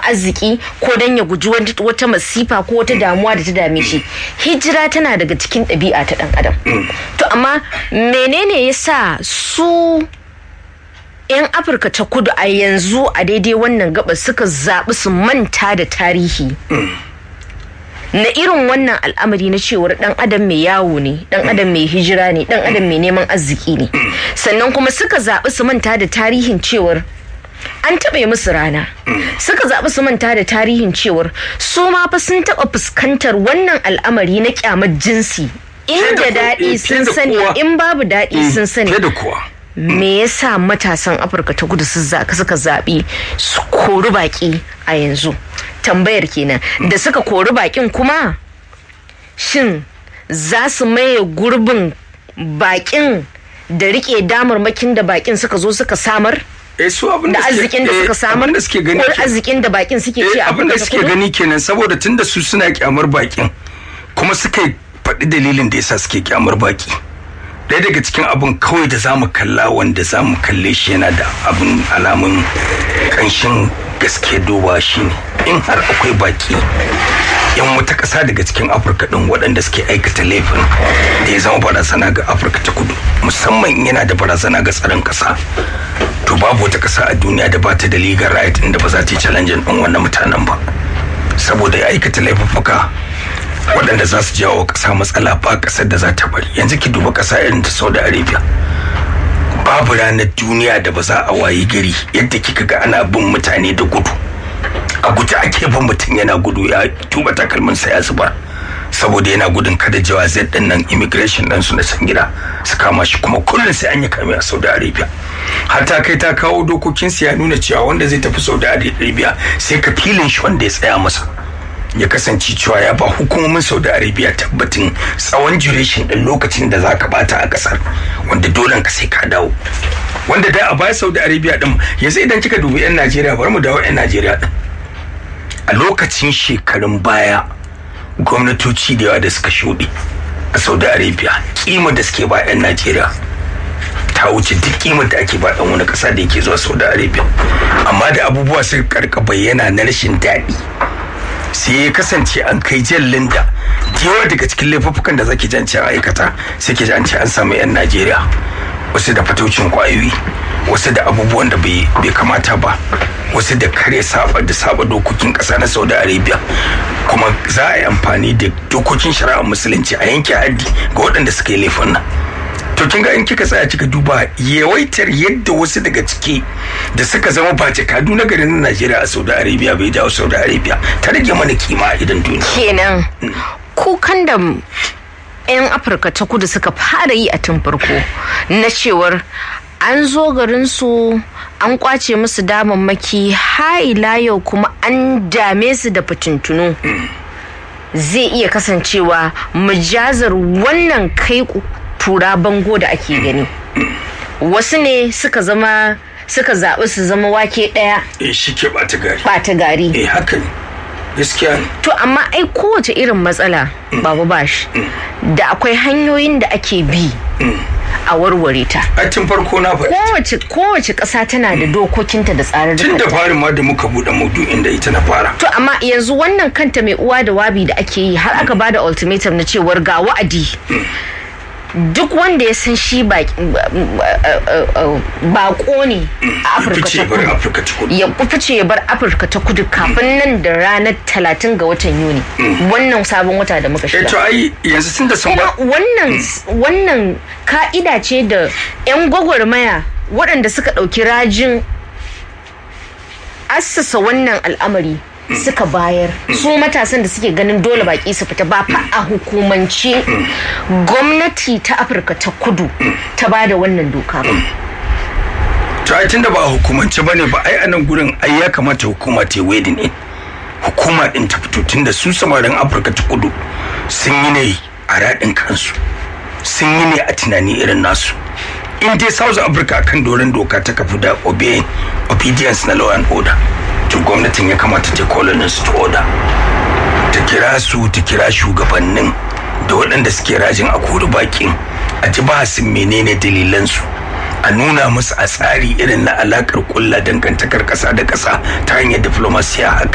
arziki ko don ya guji wata masifa ko wata damuwa da ta dame shi hijira tana daga cikin ɗabi'a ta ɗan adam to amma menene ya sa su 'yan afirka ta kudu a yanzu a daidai wannan gaba suka zaɓi su manta da tarihi na irin wannan al'amari na cewar dan adam mai yawo ne dan adam mai hijira ne dan adam mai neman arziki ne sannan kuma suka zaɓi su manta da tarihin cewar an taɓa musu rana suka zaɓi su manta da tarihin cewar su ma fa sun taɓa fuskantar wannan al'amari na kyamar jinsi inda daɗi sun sani in babu daɗi sun sani me yasa matasan afirka ta kudu suka zaɓi su kori baƙi a yanzu tambayar kenan da suka kori baƙin kuma shin za su maye gurbin baƙin da rike damarmakin da baƙin suka zo suka samar da arzikin da suka samar ko arzikin da baƙin suke ce abin da suke gani kenan saboda tunda su suna kyamar baƙin kuma suka faɗi dalilin da yasa suke kyamar baƙi ɗaya daga cikin abin kawai da zamu kalla wanda zamu kalle shi yana da abin alamun ƙanshin gaske duba shi ne in har akwai baki yan wata ƙasa daga cikin afirka ɗin waɗanda suke aikata laifin da ya zama barazana ga afirka ta kudu musamman yana da barazana ga tsaron ƙasa to babu wata ƙasa a duniya da ba ta da legal right inda ba za ta yi challenge ɗin wannan mutanen ba saboda ya aikata laifuffuka waɗanda za su jawo ƙasa matsala ba ƙasar da za ta bari yanzu ki duba ƙasa irin ta saudi arabia babu ranar duniya da ba za a wayi gari yadda kika ga ana bin mutane da gudu a guje ake bin mutum yana gudu ya tuba takalminsa ya zubar saboda yana gudun kada jawazai din nan immigration din su na can gida su kama shi kuma kullum sai an yi kame a saudi arabia har ta kai ta kawo dokokin ya nuna cewa wanda zai tafi saudi arabia sai ka filin shi wanda ya tsaya masa ya kasance cewa ya ba hukumomin saudi arabia tabbatin tsawon duration din lokacin da za ka bata a kasar wanda dole ka sai ka dawo wanda da a baya saudi arabia din yanzu idan kika dubi yan najeriya bari mu dawo yan najeriya din a lokacin shekarun baya gwamnatoci da yawa da suka shuɗe a saudi arabia kima da suke ba yan najeriya ta wuce duk kimar da ake ba dan wani kasa da yake zuwa saudi arabia amma da abubuwa suka karka bayyana na rashin daɗi sai ya kasance an kai jallin da yawa daga cikin laifuffukan da zaki jance aikata sai ke jance an samu yan najeriya wasu da fatocin kwayoyi wasu da abubuwan da bai kamata ba wasu da kare saba da saba dokokin kasa na saudi arabia kuma za a yi amfani da dokokin shari'ar musulunci a yanke haddi ga waɗanda suka yi laifin nan to kin ga in kika tsaya kika duba yawaitar yadda wasu daga ciki da suka zama ba jakadu na garin Najeriya a Saudi Arabia bai jawo Saudi Arabia ta rage mana kima a idan duniya kenan kukan da 'yan afirka ta kudu suka fara yi a tun farko na cewar an zo garinsu an kwace musu damammaki ila yau kuma an dame su da fitintunu zai iya kasancewa mujazar wannan kai tura bango da ake gani wasu ne suka zama suka zaɓi su zama wake ɗaya eh shi ke ɓata gari ɓata gari eh haka ne gaskiya ne to amma ai kowace irin matsala babu bashi da akwai hanyoyin da ake bi a warware ta a tun farko na faɗi kowace kowace ƙasa tana da dokokinta da tsarar tun da farin ma da muka buɗe maudu'in da ita na fara to amma yanzu wannan kanta mai uwa da wabi da ake yi har aka bada ultimatum na cewar ga wa'adi duk wanda ya san shi bako ne a afirka ta kudu ya fice ya bar afirka ta kudu kafin nan da ranar talatin ga watan yuni wannan sabon wata da muka shiga to ai yanzu tun da sun ba wannan wannan ka'ida ce da yan gwagwarmaya waɗanda suka ɗauki rajin assasa wannan al'amari suka bayar su matasan da suke ganin dole baki su fita ba fa a hukumance gwamnati ta afirka ta kudu ta ba da wannan doka ba to ai tunda ba a hukumance ba ne ba ai a nan gurin ai ya kamata hukuma ta yi ne hukuma din ta fito tunda su samarin afirka ta kudu sun yi ne a raɗin kansu sun yi ne a tunani irin nasu in dai south africa kan doron doka ta kafu da obedience na law and order to gwamnatin ya kamata ta kolinin su order ta kira su ta kira shugabannin da waɗanda suke rajin a kori bakin a ji bahasin menene dalilansu a nuna musu a tsari irin na alakar kulla dangantakar ƙasa da ƙasa ta hanyar diplomasiya